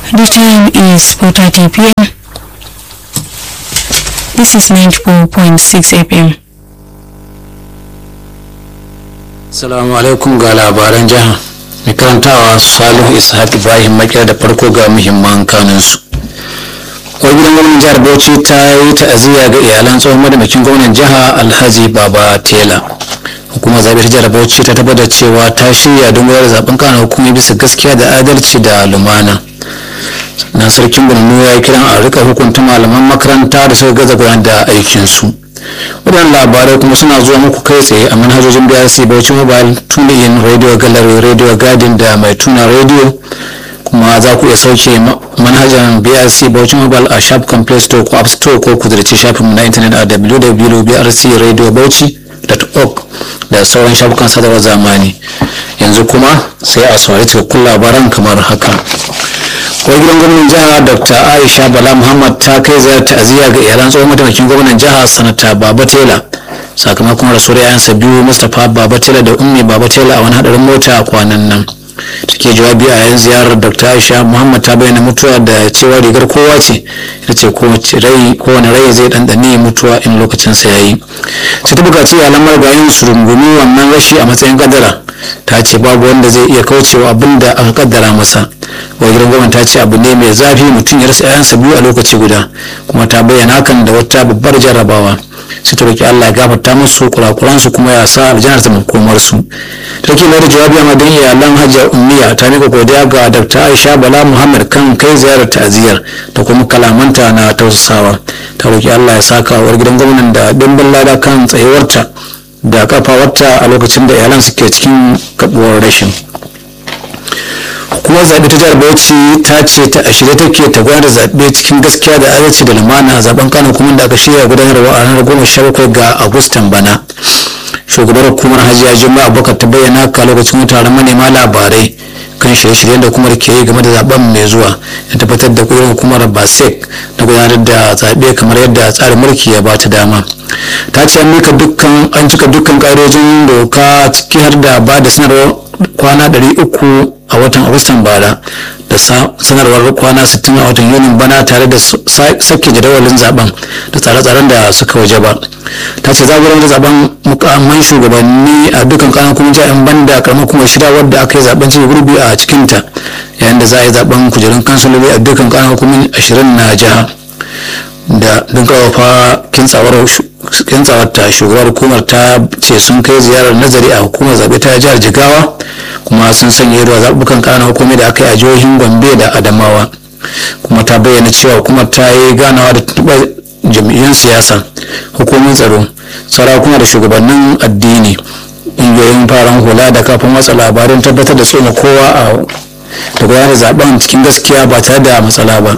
The time is 4.30 p.m. This is 94.6 FM. Salamu alaikum ga labaran jiha. Mai karantawa Salihu Ishaq Ibrahim Makiyar da farko ga muhimman kanunsu. Wani gidan gwamnan jihar Bauchi ta yi ta'aziyya ga iyalan tsohon madamakin gwamnan jiha Alhaji Baba Tela. Hukumar zaɓe ta jihar Bauchi ta tabbatar cewa ta shirya don gudanar da zaɓen kanan hukumi bisa gaskiya da adalci da lumana. na sarkin borno ya yi kiran a rika hukunta malaman makaranta da suka gaza gudanar da aikinsu waɗannan labarai kuma suna zuwa muku kai tsaye a manhajojin brc bauchi mobile tunin radio gallery radio garden da mai tuna radio kuma za ku iya sauke manhajar brc bauchi mobile a shafukan play store ko app store ko ku zirce shafinmu na intanet a www.brcradiobauchi.org da sauran shafukan sadarwar zamani yanzu kuma sai a saurari cikakkun labaran kamar haka kawai gidan gwamnan jiha dr aisha bala muhammad ta kai ziyarar ta'aziyya ga iyalan tsohon mataimakin gwamnan jiha sanata baba tela sakamakon rasuwar yayansa biyu mustapha baba tela da ummi baba tela a wani hadarin mota a kwanan nan take jawabi a yayin ziyarar dr aisha muhammad ta bayyana mutuwa da cewa rigar kowa ce ita ce kowane rai zai ɗanɗane mutuwa in lokacinsa ya yi sai ta buƙaci iyalan marigayin su rungumi wannan rashi a matsayin kadara ta ce babu wanda zai iya kaucewa abin da aka kaddara masa wajen gwamnati ta ce abu ne mai zafi mutum ya rasa 'ya'yansa biyu a lokaci guda kuma ta bayyana hakan da wata babbar jarrabawa sai ta roki Allah ya gafarta musu kurakuransu kuma ya sa aljannar ta makomar su take da jawabi a madan iyalan Hajiya Ummiya ta mika godiya ga Dr. Aisha Bala Muhammad kan kai ziyarar ta'aziyar da kuma kalamanta na tausasawa ta roki Allah ya saka wa gidan gwamnan da dimbin lada kan tsayuwarta da kafawarta a lokacin da iyalan suke cikin kabuwar rashin hukumar zaɓe ta jihar bauchi ta ce ta a shirye take ta gudanar zaɓe cikin gaskiya da adalci da lumana a zaben kano kuma da aka shirya gudanarwa a ranar goma sha bakwai ga agustan bana shugabar hukumar hajiya juma'a abubakar ta bayyana haka lokacin taron manema labarai kan shirye-shiryen da hukumar ke yi game da zaben mai zuwa da tabbatar da kudin hukumar basec na gudanar da zaɓe kamar yadda tsarin mulki ya bata dama ta ce an mika dukkan an cika dukkan ƙa'idojin doka ciki har da ba da sanarwar kwana 300 a watan agustan bara da sanarwar kwana 60 a watan yunin bana tare da sake jadawalin zaben da tsare-tsaren da suka waje ba ta ce za da zaben mukamman shugabanni a dukkan kanan kuma jami'an banda karamar kuma shida wadda aka yi zaben cikin gurbi a cikinta yayin da za a yi zaben kujerun kansaloli a dukkan kanan hukumin 20 na jiha da don karfafa kintsawar ta shugabar hukumar ta ce sun kai ziyarar nazari a hukumar zaɓe ta jihar jigawa kuma sun sanya ido a zaɓuɓɓukan ƙananan hukumi da aka yi a jihohin gombe da adamawa kuma ta bayyana cewa hukumar ta yi ganawa da tuntuɓar jam'iyyun siyasa hukumomin tsaro sarakuna da shugabannin addini ƙungiyoyin faran hula da kafin watsa labarin tabbatar da tsoma kowa a da gudanar zaben cikin gaskiya ba tare da matsala ba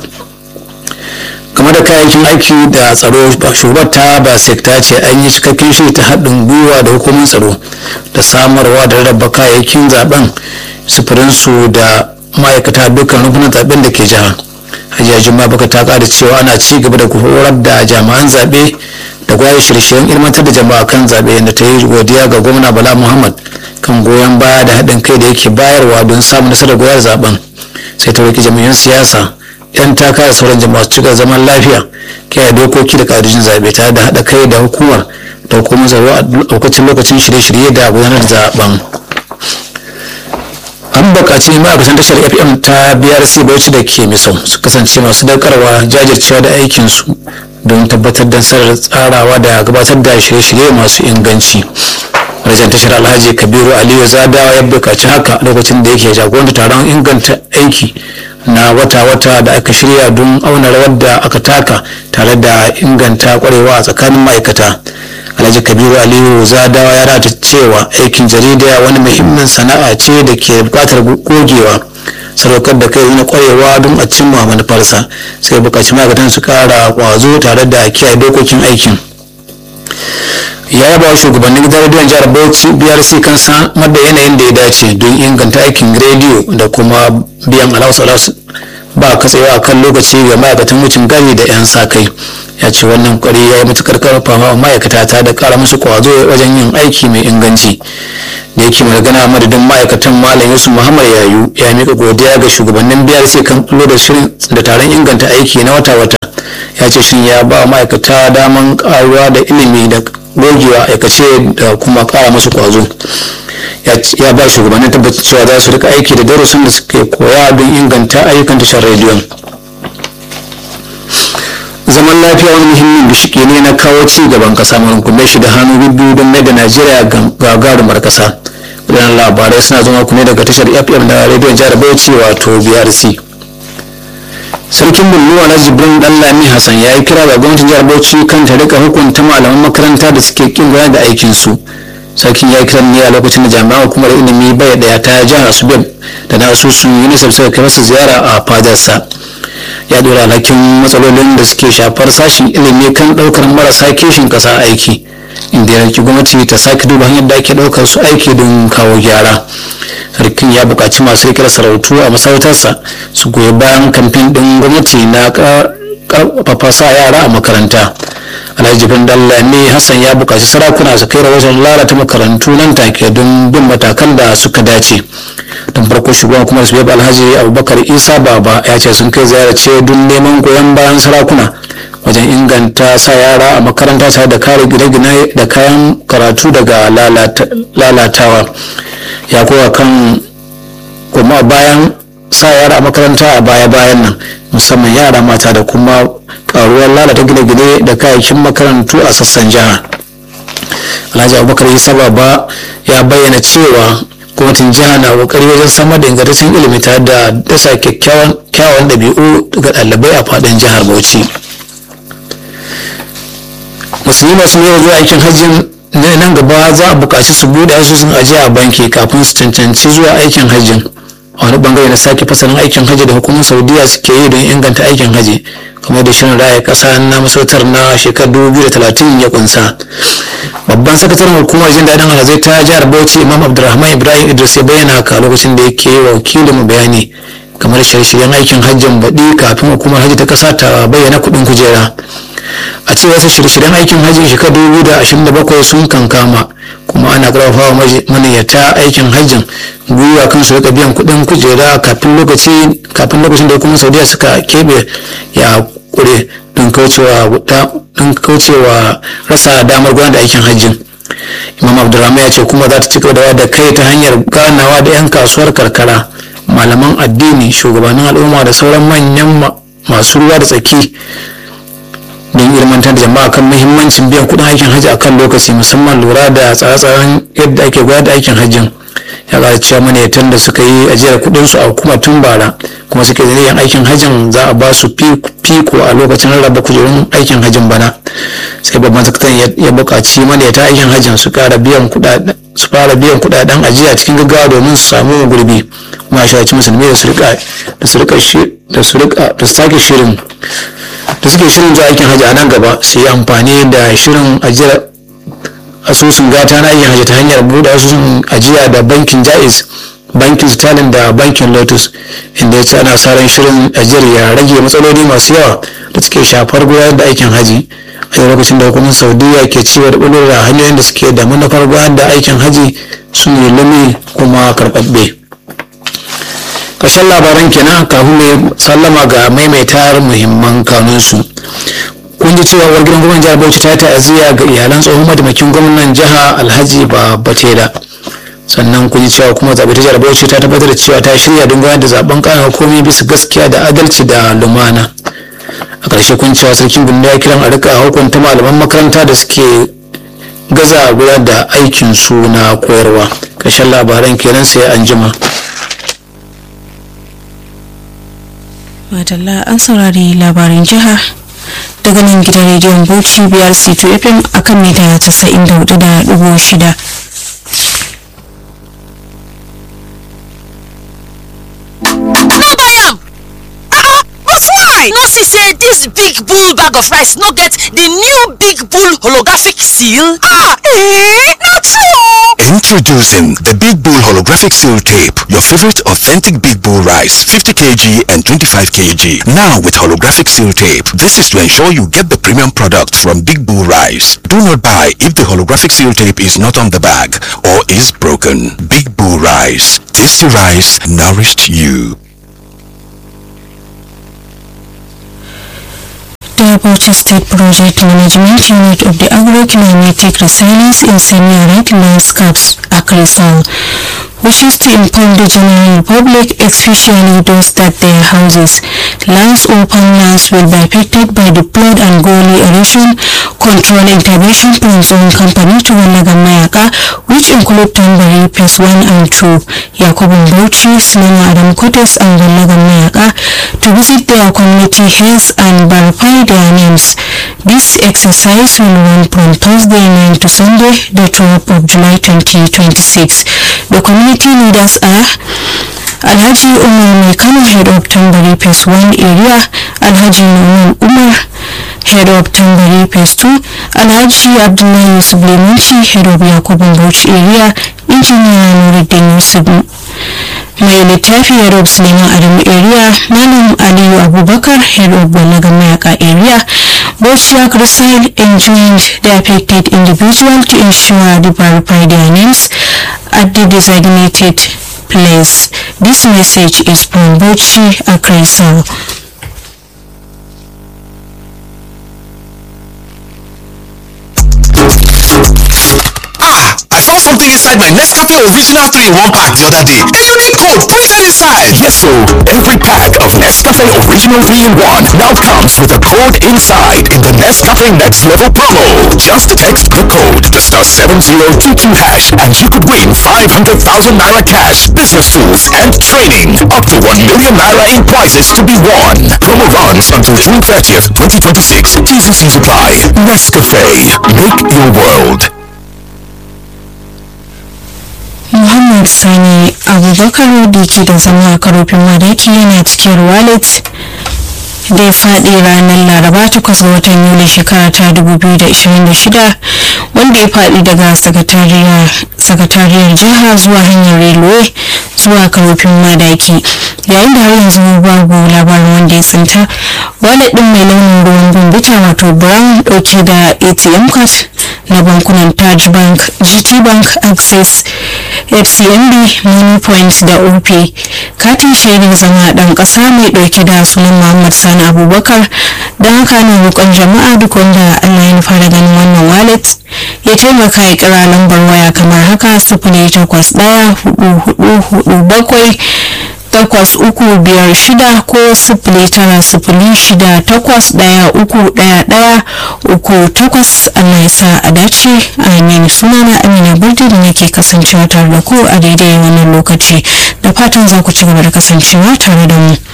game da kayayyakin aiki da tsaro shugabar ta ba ta ce an yi cikakken shiri ta haɗin gwiwa da hukumin tsaro da samarwa da rarraba kayayyakin zaben sufurinsu da ma'aikata dukkan rukunan zaben da ke jiha hajiya juma baka ta kada cewa ana ci gaba da horar da jami'an zaɓe da gwaya shirye-shiryen ilmantar da jama'a kan zaɓe yadda ta yi godiya ga gwamna bala muhammad kan goyon baya da haɗin kai da yake bayarwa don samun nasarar goyar zaben sai ta roki jami'an siyasa yan takara sauran jama'a su cika zaman lafiya kiyaye dokoki da ƙa'idojin zaɓe tare da haɗa kai da hukumar da hukumar tsaro a lokacin lokacin shirye-shirye da gudanar da zaben an buƙaci ma'aikatan tashar fm ta brc bauchi da ke misau su kasance masu daukarwa jajircewa da aikinsu don tabbatar da nasarar tsarawa da gabatar da shirye-shirye masu inganci rajan tashar alhaji kabiru aliyu zadawa ya buƙaci haka lokacin da yake jagoranta taron inganta aiki na wata-wata da aka shirya don auna rawar da aka taka tare da inganta kwarewa a tsakanin ma'aikata alhaji kabiru aliyu zadawa ya rata cewa aikin jarida wani muhimmin sana'a ce da ke bukatar gogewa sadaukar da kai na kwarewa don a cimma manufarsa sai bukaci ma'aikatan su kara kwazo tare da kiyaye dokokin aikin ya yaba shugabannin gidan rediyon jihar bauchi brc kan samar da yanayin da ya dace don inganta aikin rediyo da kuma biyan alawus ba katsewa a kan lokaci ga ma'aikatan wucin gari da 'yan sa kai ya ce wannan kwari ya yi matukar karfafa ma'aikata ta da kara musu kwazo wajen yin aiki mai inganci da yake magana madadin ma'aikatan malam yusuf muhammad yayu ya mika godiya ga shugabannin brc kan kullo da shirin da taron inganta aiki na wata-wata ya ce shin ya ba ma'aikata daman karuwa da ilimi da gogewa aikace da kuma kara musu kwazo ya ba shugabannin tabbacin cewa za su rika aiki da darussan da suke koya don inganta ayyukan tashar rediyon zaman lafiya wani muhimmin bishiki ne na kawo ci gaban kasa mun kunne shi da hannu biyu don mai da najeriya gagarumar kasa wadannan labarai suna zama kuma daga tashar fm na rediyon jihar bauchi wato brc sarkin bulluwa alhaji jibrin dallami hassan ya yi kira ga gwamnatin jihar bauchi kan ta rika hukunta malaman makaranta da suke kin gudanar da aikinsu sarkin ya kiran ne a lokacin da jami'an hukumar ilimi bai daya ta jihar asubeb da na asusun unicef suka kai masa ziyara a fadarsa ya dora alhakin matsalolin da suke shafar sashen ilimi kan daukar marasa kishin kasa aiki inda ya raki gwamnati ta sake duba hanyar da ake daukar su aiki don kawo gyara sarkin ya buƙaci masu rikar sarautu a masarautarsa su goyi bayan kamfen ɗin gwamnati na ƙarfafa sa yara a makaranta alhaji bin dallami hassan ya buƙaci sarakuna su kai rahoton lalata makarantu nan take don bin matakan da suka dace don farko shugaban kuma su alhaji abubakar isa baba ya ce sun kai ziyarace don neman goyon bayan sarakuna wajen inganta sa yara a makaranta tare da kare gine-gine da kayan karatu daga lalatawa ya kowa kan kuma bayan sa yara a makaranta a baya-bayan nan musamman yara mata da kuma karuwar lalata gine-gine da kayayyakin makarantu a sassan jiha alhaji abubakar isa baba ya bayyana cewa gwamnatin jiha na kokari wajen samar da ingantaccen ilimi tare da dasa kyakkyawan ɗabi'u ga ɗalibai a faɗin jihar bauchi musulmi masu yau zuwa aikin hajjin nan gaba za a buƙaci su buɗe asusun ajiya a banki kafin su cancanci zuwa aikin hajjin a wani bangare na sake fasalin aikin hajji da hukumar saudiya suke yi don inganta aikin hajji kamar da shirin raya ƙasa na masautar na shekarar 2030 ya kunsa babban sakataren hukumar jin daɗin alhazai ta jihar bauchi imam abdulrahman ibrahim idris ya bayyana haka lokacin da yake yi wa wakilinmu bayani kamar shirye-shiryen aikin hajjin baɗi kafin hukumar hajji ta ƙasa ta bayyana kuɗin kujera a ce wasu shirye-shiryen aikin hajji shekarar dubu da ashirin da bakwai sun kankama kuma ana karfafa wa maniyyata aikin hajjin gwiwa kan su rika biyan kuɗin kujera kafin lokaci kafin lokacin da hukumar saudiya suka keɓe ya kure don kaucewa rasa damar gudanar da aikin hajjin imam abdulrahman ya ce kuma za ta ci gaba da kai ta hanyar ganawa da 'yan kasuwar karkara malaman addini shugabannin al'umma da sauran manyan masu ruwa da tsaki don ilmantar da jama'a kan muhimmancin biyan kudin aikin hajji akan lokaci musamman lura da tsare-tsaren yadda ake gudanar da aikin hajjin ya ƙara cewa maniyatan da suka yi ajiyar kudin su a kuma tun bara kuma suke da niyyar aikin hajjin za a ba su fiko a lokacin rarraba kujerun aikin hajjin bana sai babban sakataren ya buƙaci maniyata aikin hajjin su ƙara biyan kuɗaɗen su fara biyan kuɗaɗen ajiya cikin gaggawa domin su samu gurbi kuma a shawarci musulmi da su rika da su rika da su rika da su sake shirin da suke shirin zuwa aikin hajji a nan gaba su yi amfani da shirin ajiyar asusun gata na aikin hajji ta hanyar buɗe asusun ajiya da bankin jaiz bankin stalin da bankin lotus inda ya ce ana sa ran shirin ajiyar ya rage matsaloli masu yawa da suke shafar gudanar da aikin hajji a lokacin da hukumar saudiya ke cewa da bulur da hanyoyin da suke da manufar gudanar da aikin hajji su ne lumi kuma karɓaɓɓe ƙarshen labaran kenan kafin mai sallama ga maimaitar muhimman kanunsu kun ji cewa uwar gidan gwamnan jihar bauchi ta yi ta'aziyya ga iyalan tsohon mataimakin gwamnan jiha alhaji babatela sannan kun ji cewa kuma zaɓe ta jihar bauchi ta tabbatar da cewa ta shirya don gudanar da zaben ƙanan hukumi bisa gaskiya da adalci da lumana a ƙarshe kun cewa sarkin gunda ya kiran a rika hukunta malaman makaranta da suke gaza gudanar da aikin su na koyarwa ƙarshen labaran kenan sai an jima. Madalla an saurari labarin jiha daga nan gidan rediyon Bauchi biyar C2 FM akan mita 94.6. No buy am! Ah, what's why? guy no see say dis big bull bag of rice no get di new big bull holographic seal? ah eh na true Introducing the Big Bull Holographic Seal Tape, your favorite authentic Big Bull rice, 50 kg and 25 kg. Now with holographic seal tape. This is to ensure you get the premium products from Big Bull Rice. Do not buy if the holographic seal tape is not on the bag or is broken. Big Bull Rice. Tasty rice nourished you. The Bauchi State Project Management Unit of the Agroclimatic Resilience in Semi-Arid Landscapes, Akrisal, wishes to inform the general public, especially those that their houses, lands or farmlands will be affected by the flood and gully erosion control intervention from zone company to Walagan Mayaka, which include Tambari Phase 1 and 2, Yakubu Bauchi, Sulema Adam Kotes and Walagan Mayaka to visit their community heads and verify their names. This exercise will run from Thursday 9 to Sunday, the 12th of July 2026. The community leaders are Alhaji Umar Mekano, head of Tambari Phase 1 area, Alhaji Numan Umar, head of Tambari Phase 2, Alhaji Abdullahi Yusuf Lemunci, head of Yakubun Bauchi area, Engineer Nuruddin Yusuf mai littafi head of Suleiman Adamu area, Malam Aliyu Abubakar, head of Balaga Mayaka area, Bauchi Crusade enjoined the affected individual to ensure they verify their names at the designated place. This message is from Bauchi Akrisal. Ah, I found something inside my Nescafe Original 3 in 1 pack the other day. A unique code printed inside. Yes, so every pack of Nescafe Original 3 in 1 now comes with a code inside in the Nescafe Next Level promo. Just text the code to star 7022 hash and you could win 500,000 naira cash, business tools, and training. Up to 1 million naira in prizes to be won. Promo runs until June 30th, 2026. T's and C's apply. Nescafe. Make your world. Muhammad Sani Abubakar da ke da zama a karofin madaki yana cikin wallet da ya faɗi ranar laraba takwas ga watan yuli shekara ta 2026 wanda ya faɗi daga sakatariyar jiha zuwa hanyar railway zuwa karofin madaki yayin da har yanzu babu labarin wanda ya tsinta wallet ɗin mai launin ruwan bambita wato brown ɗauke da atm card na bankunan taj bank gt bank access fcmb money points da op katin shaidar zama ɗan ƙasa mai ɗauke da sunan muhammad sani abubakar don haka na roƙon jama'a duk wanda allah ya nufa da ganin wannan wallet ya taimaka ya kira lambar waya kamar haka sifili takwas ɗaya hudu hudu hudu bakwai takwas uku biyar shida ko sifili tara sifili shida takwas ɗaya uku ɗaya ɗaya uku takwas allah ya sa a dace amin sunana amina birdi da nake kasancewa tare da ku a daidai wannan lokaci da fatan za ku ci gaba da kasancewa tare da mu